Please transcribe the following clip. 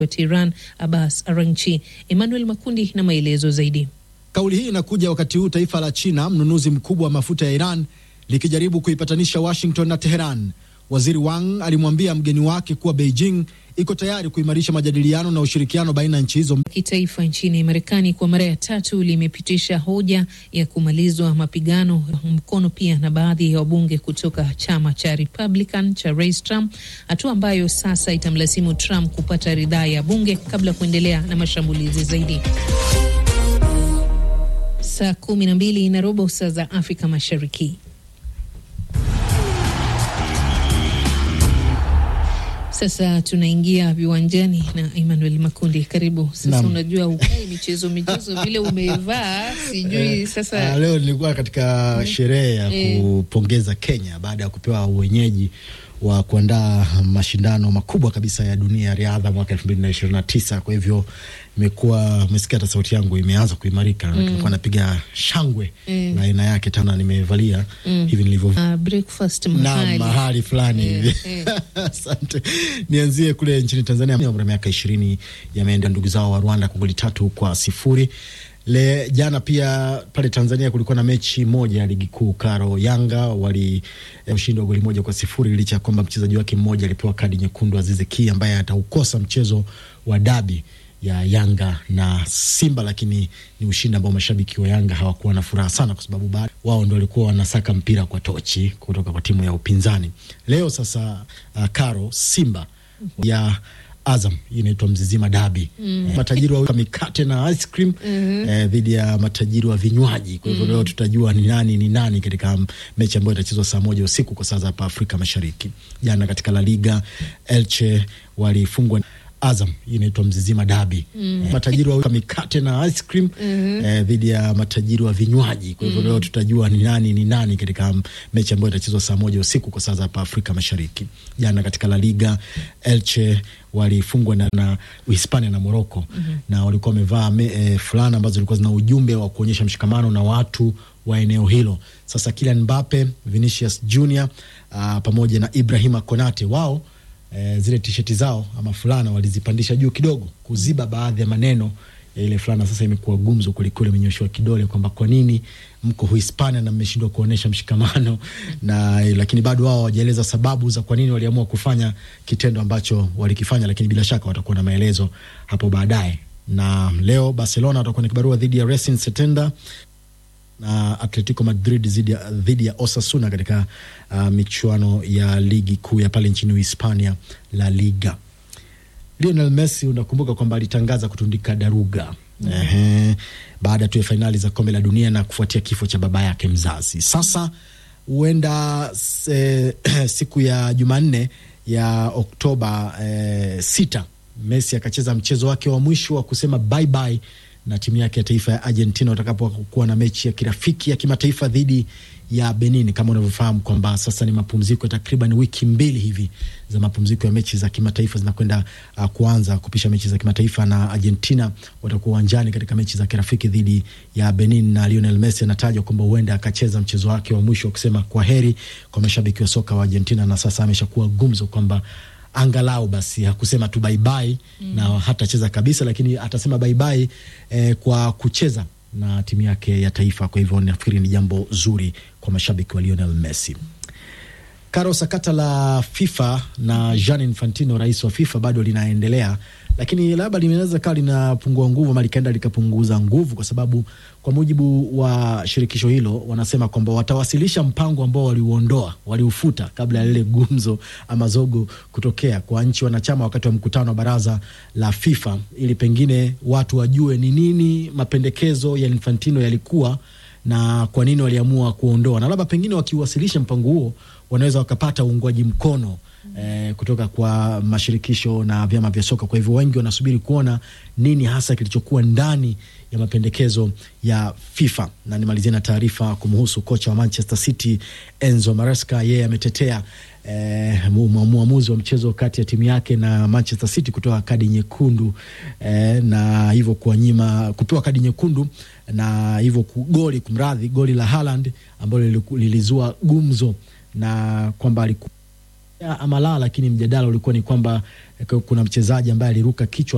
wa Tehran Abbas Araghchi. Emmanuel Makundi na maelezo zaidi. Kauli hii inakuja wakati huu taifa la China, mnunuzi mkubwa wa mafuta ya Iran, likijaribu kuipatanisha Washington na Teheran. Waziri Wang alimwambia mgeni wake kuwa Beijing iko tayari kuimarisha majadiliano na ushirikiano baina ya nchi hizo. Kitaifa nchini Marekani kwa mara ya tatu limepitisha hoja ya kumalizwa mapigano, mkono pia na baadhi ya wabunge kutoka chama cha Republican cha Rais Trump, hatua ambayo sasa itamlazimu Trump kupata ridhaa ya bunge kabla ya kuendelea na mashambulizi zaidi. Saa kumi na mbili na robo saa za Afrika Mashariki. Sasa tunaingia viwanjani na Emmanuel Makundi, karibu sasa. Naam. Unajua ukai michezo michezo vile umevaa sijui sasa. Ah, leo nilikuwa katika sherehe ya Eh. kupongeza Kenya baada ya kupewa uwenyeji wa kuandaa mashindano makubwa kabisa ya dunia ya riadha mwaka elfu mbili na ishirini na tisa. Kwa hivyo imekuwa umesikia hata sauti yangu imeanza kuimarika, nilikuwa napiga shangwe Mm. na aina yake tena, nimevalia hivi nilivyo Uh, breakfast na mahali mahali fulani Eh, hivi. eh. Asante. Nianzie kule nchini Tanzania, umri wa miaka ishirini yameenda ndugu zao wa Rwanda kwa goli tatu kwa sifuri. Le jana pia pale Tanzania kulikuwa na mechi moja ya ligi kuu Karo Yanga wali eh, ushindi wa goli moja kwa sifuri licha ya kwamba mchezaji wake mmoja alipewa kadi nyekundu Azize Ki ambaye ataukosa mchezo wa dabi ya Yanga na Simba, lakini ni ushindi ambao mashabiki wa Yanga hawakuwa na furaha sana, kwa sababu baada wao ndo walikuwa wanasaka mpira kwa tochi kutoka kwa timu ya upinzani. Leo sasa, uh, Karo Simba ya Azam hii inaitwa Mzizima Dabi. Eh, matajiri wa mikate na ice cream eh, dhidi ya matajiri wa vinywaji. Kwa hivyo leo tutajua ni nani ni nani katika m- mechi ambayo itachezwa saa moja usiku kwa saa za hapa Afrika Mashariki. Jana katika La Liga Elche walifungwa Azam hii inaitwa Mzizima Dabi. Eh, matajiri wa mikate na ice cream eh, dhidi ya matajiri wa vinywaji. Kwa hivyo leo tutajua ni nani ni nani katika m- mechi ambayo itachezwa saa moja usiku kwa saa za hapa Afrika Mashariki. Jana katika La Liga Elche walifungwa na, na Uhispania na Moroko na walikuwa wamevaa me- eh, fulana ambazo zilikuwa zina ujumbe wa kuonyesha mshikamano na watu wa eneo hilo. Sasa Kylian Mbappe, Vinicius Junior ah, pamoja na Ibrahima Konate wao eh, zile tisheti zao ama fulana walizipandisha juu kidogo kuziba baadhi ya maneno ya ile fulana. Sasa imekuwa gumzo kwelikweli, amenyoshiwa kidole kwamba kwa nini mko Hispania na mmeshindwa kuonyesha mshikamano na, lakini bado wao hawajaeleza sababu za kwa nini waliamua kufanya kitendo ambacho walikifanya, lakini bila shaka watakuwa na maelezo hapo baadaye. Na leo Barcelona watakuwa na kibarua dhidi ya Racing Santander na Atletico Madrid dhidi ya, dhidi ya Osasuna katika uh, michuano ya ligi kuu ya pale nchini Uhispania La Liga. Lionel Messi unakumbuka kwamba alitangaza kutundika daruga ehe, baada tu ya fainali za kombe la dunia na kufuatia kifo cha baba yake mzazi. Sasa huenda se, siku ya Jumanne ya Oktoba eh, sita Messi akacheza mchezo wake wa mwisho wa kusema bye bye na timu yake ya taifa ya Argentina watakapokuwa na mechi ya kirafiki ya kimataifa dhidi ya Benin. Kama unavyofahamu kwamba sasa ni mapumziko ya takriban wiki mbili hivi za mapumziko ya mechi za kimataifa zinakwenda uh, kuanza kupisha mechi za kimataifa, na Argentina watakuwa uwanjani katika mechi za kirafiki dhidi ya Benin, na Lionel Messi anatajwa kwamba huenda akacheza mchezo wake wa mwisho wa kusema kwa heri kwa mashabiki wa soka wa Argentina, na sasa ameshakuwa gumzo kwamba angalau basi hakusema tu baibai mm. na hatacheza kabisa, lakini atasema baibai eh, kwa kucheza na timu yake ya taifa. Kwa hivyo nafikiri ni jambo zuri kwa mashabiki wa Lionel Messi. Karo, sakata la FIFA na Gianni Infantino, rais wa FIFA, bado linaendelea, lakini labda linaweza kawa linapungua nguvu ama likaenda likapunguza nguvu, kwa sababu kwa mujibu wa shirikisho hilo wanasema kwamba watawasilisha mpango ambao waliuondoa, waliufuta kabla ya lile gumzo ama zogo kutokea kwa nchi wanachama wakati wa mkutano wa baraza la FIFA, ili pengine watu wajue ni nini mapendekezo ya Infantino yalikuwa na kwa nini waliamua kuondoa, na labda pengine wakiwasilisha mpango huo wanaweza wakapata uungwaji mkono eh, kutoka kwa mashirikisho na vyama vya soka. Kwa hivyo wengi wanasubiri kuona nini hasa kilichokuwa ndani ya mapendekezo ya FIFA. Na nimalizie na taarifa kumhusu kocha wa Manchester City Enzo Maresca. Yeye ametetea eh, mu- mu- muamuzi wa mchezo kati ya timu yake na Manchester City kutoa kadi nyekundu eh, na hivyo kuwanyima kupewa kadi nyekundu na hivyo ku- goli kumradhi, goli la Haaland ambalo liliku- lilizua gumzo na kwamba alikuwa ama la, lakini mjadala ulikuwa ni kwamba eh, kuna mchezaji ambaye aliruka kichwa